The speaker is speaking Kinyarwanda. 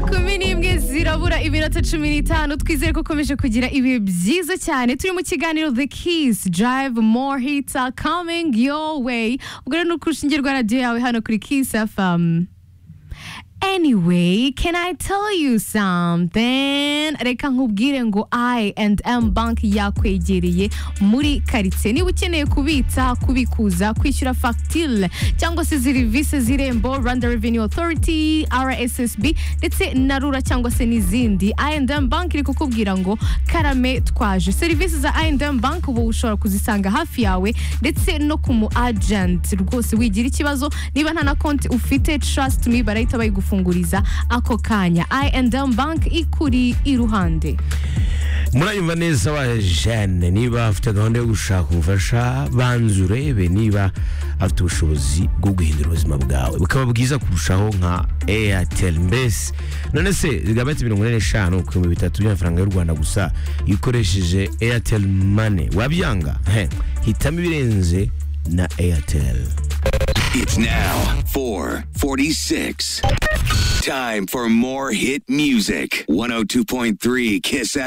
kumi n'imwe zirabura iminota cumi n'itanu twizere ko ukomeje kugira ibihe byiza cyane turi mu kiganiro the keys drive more hits are coming your way ubwo rero ni urushinge rwa radiyo yawe hano kuri kiss fm Anyway, can I tell you something? Reka nkubwire ngo I and M Bank yakwegereye muri karitsiye. Niba ukeneye kubitsa, kubikuza, kwishyura factile cyangwa se serivisi z'irembo, Rwanda Revenue Authority, RSSB ndetse na RURA cyangwa se n'izindi, I and M Bank iri kukubwira ngo karame twaje. Serivisi za I and M Bank ubu ushobora kuzisanga hafi yawe ndetse no ku mu agent. Rwose wigira ikibazo niba nta na konti ufite, trust me barahita bayigufa kugufunguriza ako kanya I&M bank ikuri iruhande murayumva neza wa jane niba afite gahunda yo gushaka ubufasha banza urebe niba afite ubushobozi bwo guhindura ubuzima bwawe bukaba bwiza kurushaho nka eyateri mbese none se zigabanya mirongo ine n'eshanu ku bihumbi bitatu by'amafaranga y'u rwanda gusa iyo ukoresheje eyateri mane wabyanga He, hitamo ibirenze na eyateri It's now 446. Time for more hit music. 102.3 Kiss FM.